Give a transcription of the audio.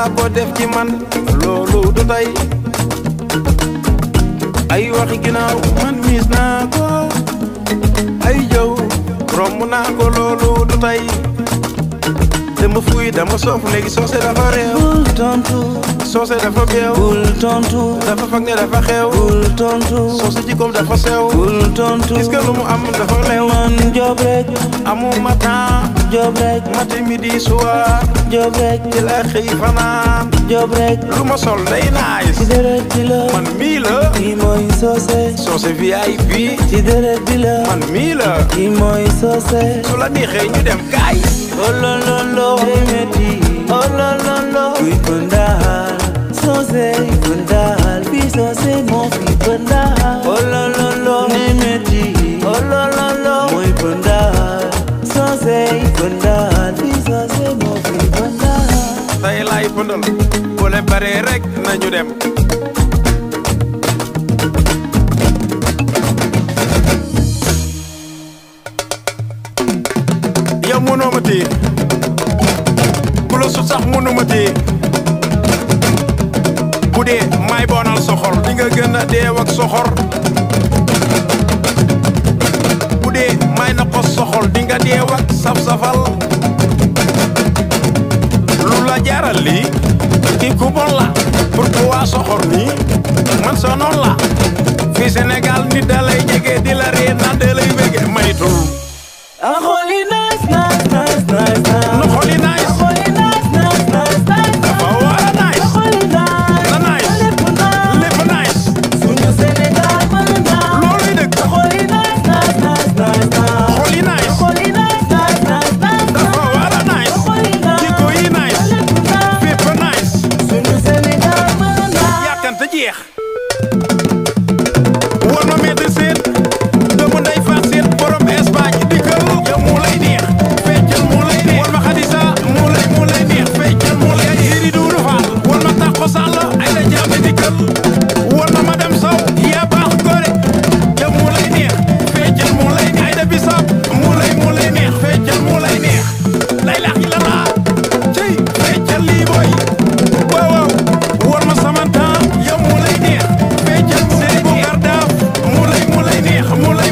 yàlla ko def ci man loolu du tey ay waxi ginnaaw man miis naa ko ay jëw romb naa ko loolu du tey dama fuy dama soof léegi soose dafa réew bul tontu soose dafa beew bul tontu dafa fag ne dafa xew bul tontu soose jikkoom dafa sew bul tontu gis nga lu mu am dafa leew man job rek amuma temps job rek matin midi soir job rek ci la xëy fanaan job rek lu ma sol day nice ci deret bi la man mii la kii mooy soose soose VIP ci deret bi la man mii la kii mooy soose su la neexee ñu dem gaay olololo emeti olololo kuy pëndaal soose pëndaal fii soose moo fi pëndaal olololo emeti olololo mooy pëndaal soose pëndaal fii soose moo fi pëndaal tey laay pëndal bu leen baree rek nañu dem yow mënoo ma téye ku la sut sax mënu ma téye bu dee may boonal soxor di nga gën a deew ak soxor bu dee may na ko soxol di nga deew ak saf-safal lu la jaral lii kii ku bon la pourquoi soxor nii man sonoon la fii Sénégal nit da lay jege di la ree naan da lay wége maytul a xooli nice nice nice nice na xooli nice a xooli nice nice nice nice dafa war a a nice xooli nice na nice lépp nice lépp nice suñu Sénégal mën na looluy dëgg a xooli nice nice nice nice nice xooli nice xooli nice nice nice nice dafa war a nice xooli nice jikko yi nice lépp nice fépp nice suñu Sénégal mën na yàkkante jeex war ma metti seet doomu ndey faat seet borom Espagne dikkal yow mu lay neex feccal mu lay neex war ma xadisa mu lay mu lay neex feccal mu lay neex siri duuru faal war ma tàqo sàll ay la jàmbi dikkal war ma ma dem saw yaa baax gore yow mu lay neex feccal mu lay neex ay da bisab mu lay mu lay neex feccal mu lay neex lay lax yi la laa cey feccal lii boy waaw waaw war ma sama temps yow mu lay neex feccal mu lay neex mu lay mu lay neex mu lay